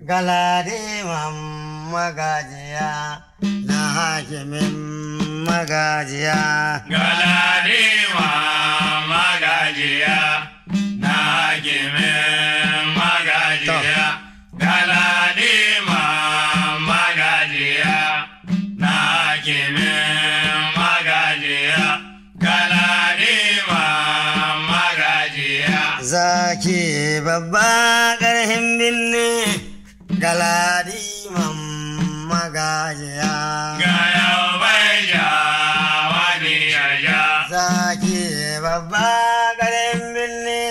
galadiman magajiya na hakimin magajiya Galadima magajiya na hakimin magajiya. Galadima magajiya na hakimin magajiya. Galadima magajiya. zaki babba ƙarhin binne galadiman magajiya Ga yau bai ja wani ya ja. zaki babba ƙarhin binne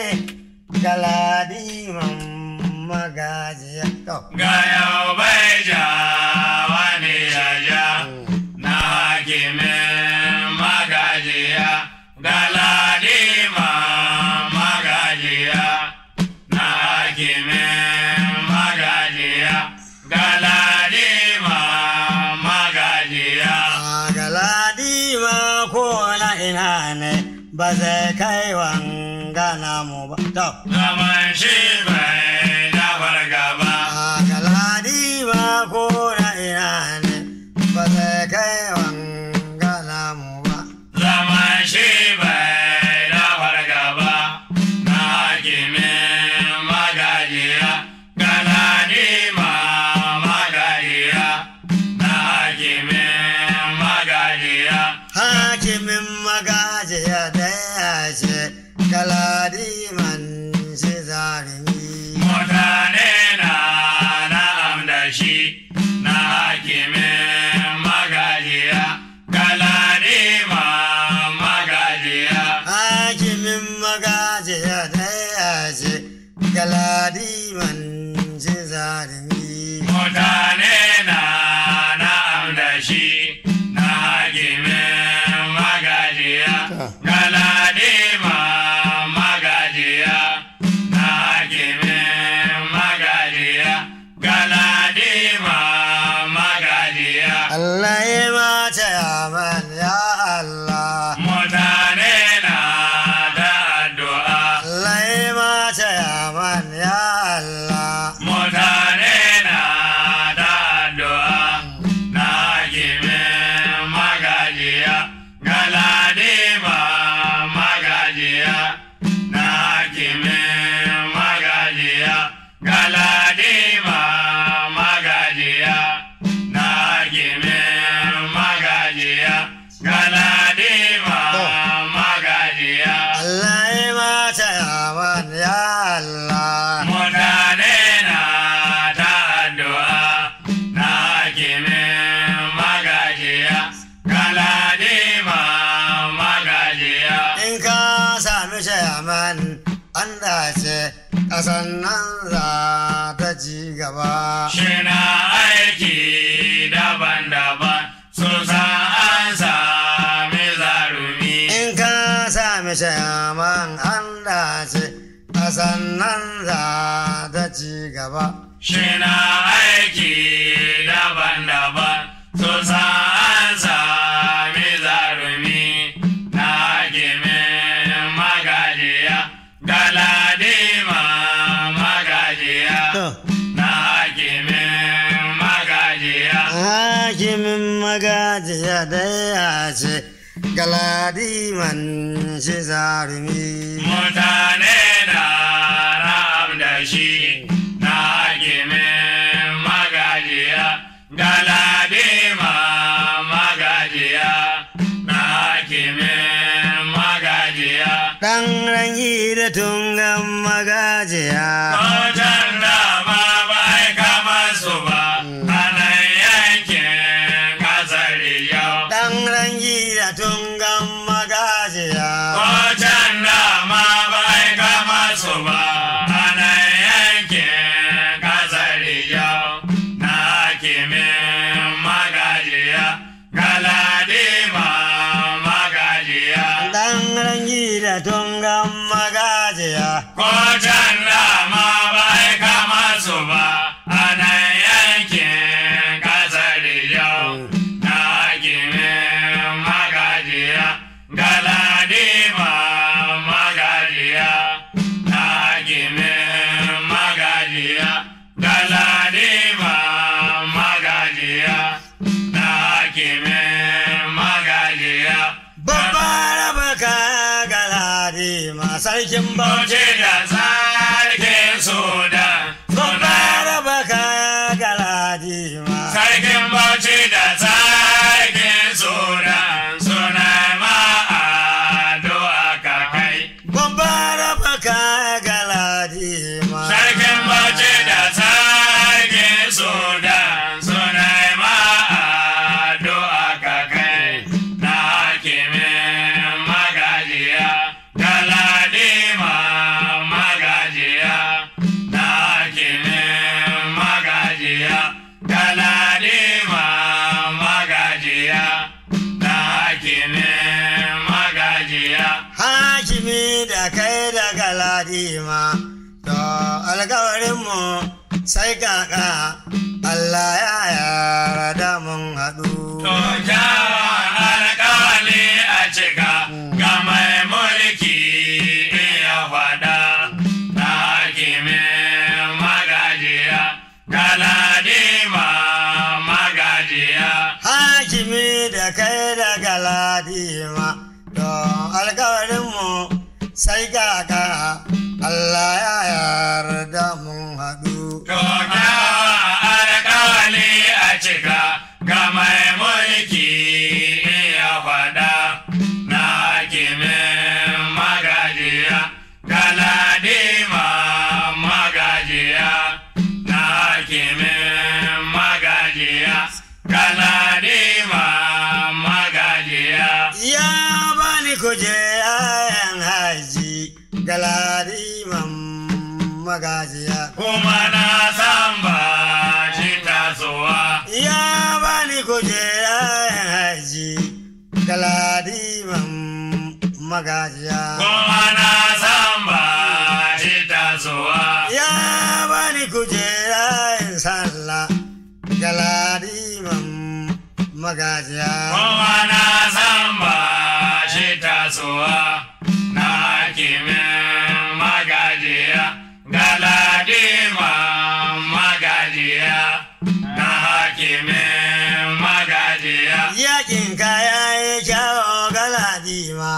galadiman magajiya to Ga yau bai ja wani ya ja. na hakimin magajiya galadima magajiya na hakimin magajiya galadima magajiya a galadima ko na ina ne ba zai kai wangana mu ba to zaman shi bai da fargaba a galadima ko na ina ne ba zai kai wangana mu ba zaman shi bai da fargaba na hakimin magajiya galadima magajiya na hakimin magajiya hakimin magajiya da ya ce galadiman shi zarumi mutane na na'am da shi na hakimin magajiya galadima magajiya hakimin magajiya da ya ce galadiman shi zarumi mutane na na'am da shi na hakimin magajiya galadima magajiya na hakimin magajiya galadima magajiya Allah ya mace yaman ya Allah mutane na da addu'a Allah ya mace yaman ya Allah mutane na da addu'a na hakimin magajiya galadima magajiya na hakimin magajiya galadima magajiya na hakimin magajiya galadima magajiya Allah ya mace yaman ya Allah mutane na ta addu'a na hakimin magajiya galadima magajiya in ka sami shayaman an dace ƙasan nan za ta ci gaba shina aiki daban-daban su san an sami zarumi in ka sami shayaman an dace ƙasan nan za ta ci gaba shina aiki daban-daban su san an sami zarumi na hakimin magajiya galadima magajiya To, na hakimin magajiya hakimin magajiya da ya ce galadiman shi zarumi mutane na ram da shi na hakimin magajiya galadima magajiya na hakimin magajiya ɗan rangi da tungan magajiya Wajen dama bai kama su ba, a nan yankin kasar yau. ɗan rangi da tungan magajiya Wajen dama bai kama su ba, a nan yankin kasar yau. Na hakimin magajiya, galadima magajiya. ɗan rangi da tungan magajiya Wajen dama bai kama su ba, a nan yankin kasar yau. Na hakimin magajiya, galadima magajiya. Na hakimin magajiya, galadima sarkin bauchi Bauchi da sarkin Sudan suna raba kaya galadima Sarkin Bauchi da sarkin Sudan suna ma addu'a ka kai. raba kaya galadima Sarkin Bauchi da sarkin Sudan suna ma addu'a ka kai. Na hakimin magajiya, galadima magajiya. Na hakimin magajiya, galadima magajiya. Na hakimin magajiya. hakimi da kai da galadima to alkawarinmu sai kaka Allah ya yarda mun haɗu To kyawun alƙawali a cika ga mai mulki iya faɗa na hakimin magajiya galadima magajiya. hakimi da kai da galadima to alkawarinmu sai kaka Allah ya yarda mun haɗu To kyawun alƙawali a cika ga mai mulki iya faɗa na hakimin magajiya galadima magajiya na hakimin magajiya galadima magajiya ya bani kujeran haji galadiman magajiya kuma na san ba shi tasowa ya bani kujeran haji galadiman magajiya kuma na san ba shi tasowa ya bani kujeran sallah galadiman magajiya kuma na san ba shi tasowa na hakimin magajiya galadima magajiya na hakimin magajiya yakin kaya ya kyawo galadima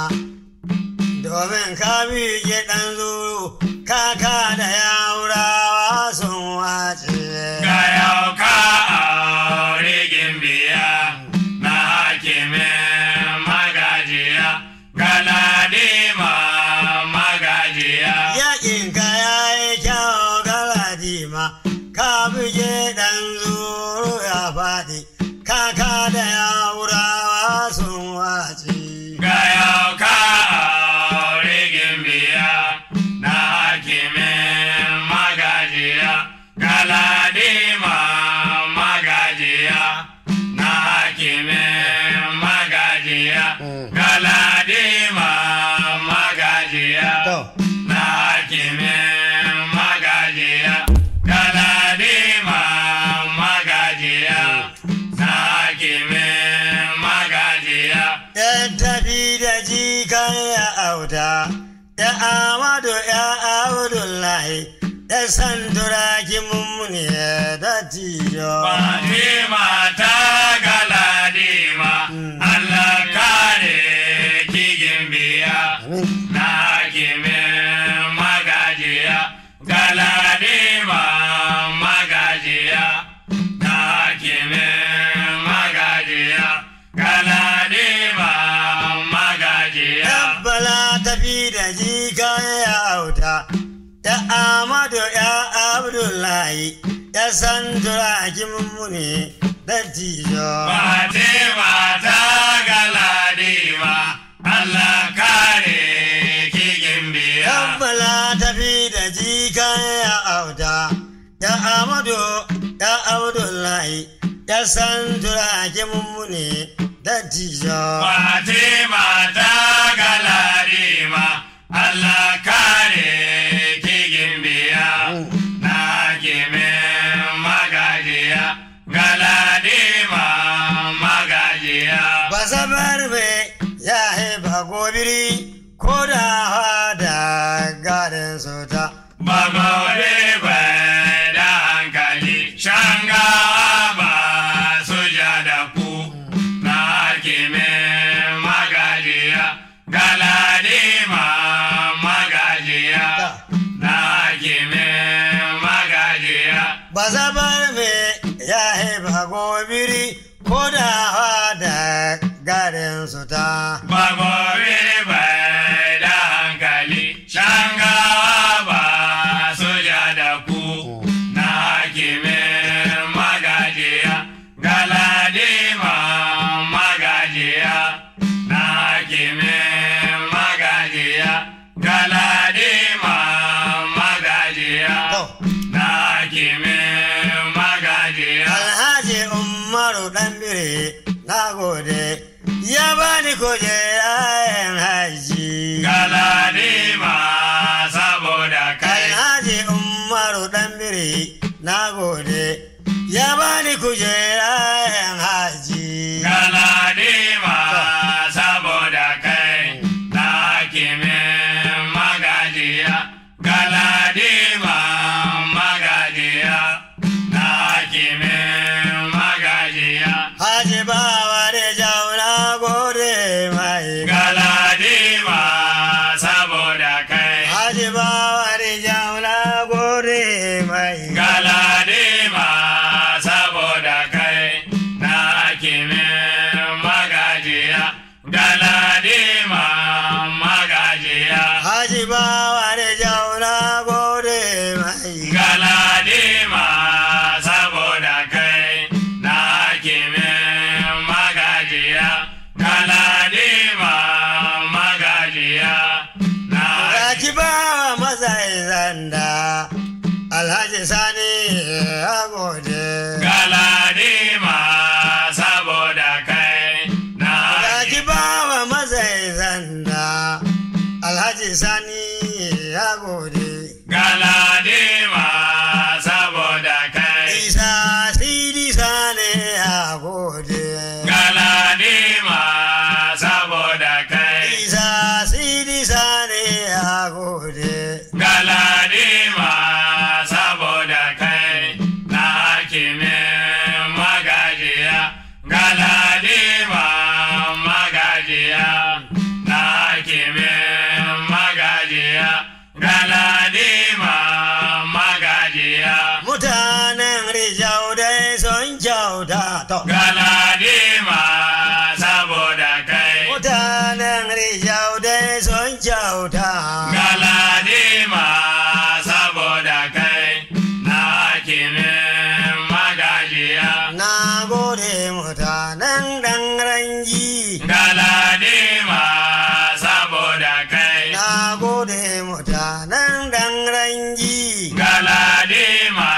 domin ka miƙe ɗan zuru kaka da yaurawa sun wace ga yau ka aure gimbiya na hakimin magajiya galadima magajiya yakin kaya ya kyawo galadima ka miƙe ɗan zuru ya faɗi kaka da yaurawa sun wace ga yau ka aure gimbiya na hakimin magajiya galadima magajiya na hakimin magajiya galadima magajiya To. na hakimin magajiya galadima magajiya na hakimin magajiya ‘Yan tafi da jikan ya auta, ‘ya Amadu ‘ya Abdullahi, ‘ya Sanduraki mummuni da tiyo. Fatima ta galadima, Allah kare kigin biya, na hakimin magajiya, galadima magajiya, na hakimin magajiya, galadima magajiya. ‘Yan bala tafi da jikan ya auta, ‘ya Amadu ‘ya Abdullahi, ‘ya Sanduraki mummuni da tiyo. Fatima ta galadima, Allah kare kigin biya. Yabbala tafi da jikan ya auta, ya Amadu, ya Abdullahi, ya san turake mummune da tijo. Fatima ta galadima, Allah kare kigin biya. Na kimin magajiya, galadima magajiya. Ba sabar me ya haifa gobiri ko da da gadin sota. Bagore bai da hankali, shangawa ba su ja da ku, na hakimin magajiya, galadima ba zabar me ya haifa gobiri ko da da garin su ta Bagobe bai da hankali, shangawa ba su ja da ku na hakimin magajiya, galadima magajiya, na hakimin magajiya, galadima magajiya, To. na hakimin magajiya. alhaji umaru dan bire na gode ya bani kujerayen haji Galadima saboda kai. alhaji umaru dan bire na gode ya bani kujerayen haji Galadima saboda kai na hakimin magajiya. Galadima magajiya na hakimin magajiya. haji bawa da jauna gode mai Galadima saboda kai. haji bawa da jauna gode mai Galadima saboda kai na hakimin magajiya. Galadima magajiya. haji bawa da jauna gode mai Galadima saboda kai na hakimin magajiya. Galadima magajiya na Raki bawa mazai zanda Alhaji Sani ya gode. Galadima saboda kai na Raki bawa mazai zanda Alhaji Sani ya gode. Galadima saboda kai Isa Sidi Sani ya gode. Galadima saboda kai Isa Sidi Sani ya gode. Galadima saboda kai na hakimin magajiya. Galadima magajiya na hakimin magajiya. Galadima magajiya. Mutanen Rijau dai sun kyauta. To. Galadima saboda kai. Mutanen Rijau dai sun kyauta. Galadima saboda kai na hakimin magajiya. Na gode mutanen ɗan rangi. Galadima saboda kai. Na gode mutanen ɗan rangi. Galadima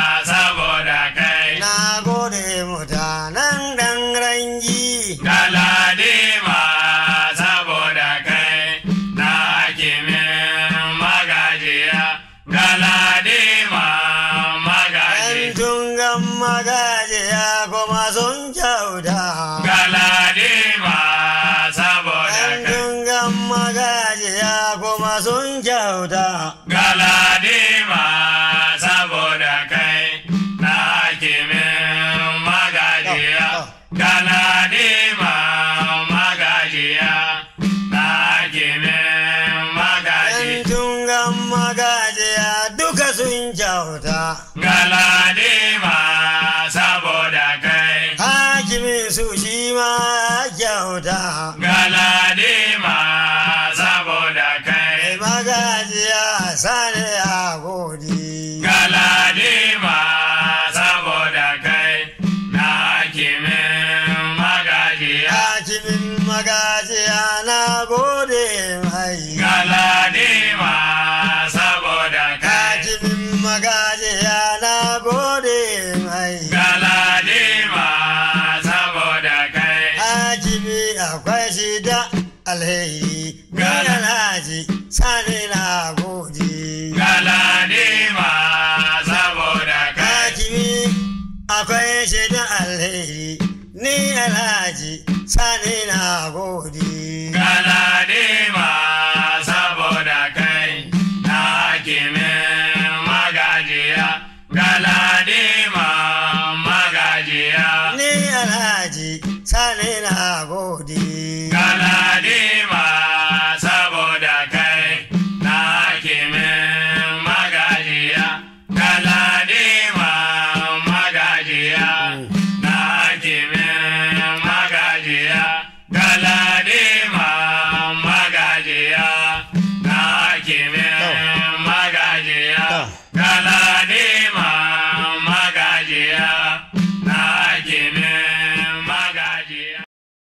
saboda kai. Na gode mutanen ɗan rangi. Galadima saboda kai na hakimin magajiya. Galadima Ɗan magajiya. tungan magajiya kuma sun kyauta. Galadima saboda Ɗan kai. tungan magajiya kuma sun kyauta. Galadima saboda kai na hakimin magajiya. Galadima magajiya na hakimin Ɗan magajiya. tungan magajiya duka sun kyauta. Galadima saboda kai. Hakimin su shi ma kyauta. Galadima saboda kai. Mai magajiya sani a godi. Galadima saboda kai na hakimin magajiya. Hakimin magajiya na gode mai. Galadima saboda kai. Hakimin magajiya na gode mai. Galadima saboda kai. Hakimi akwai shi da alheri. Ni Gala. alhaji sani na gode. Galadima saboda kai. Hakimi akwai shi da alheri. Ni alhaji sani na gode. Galadima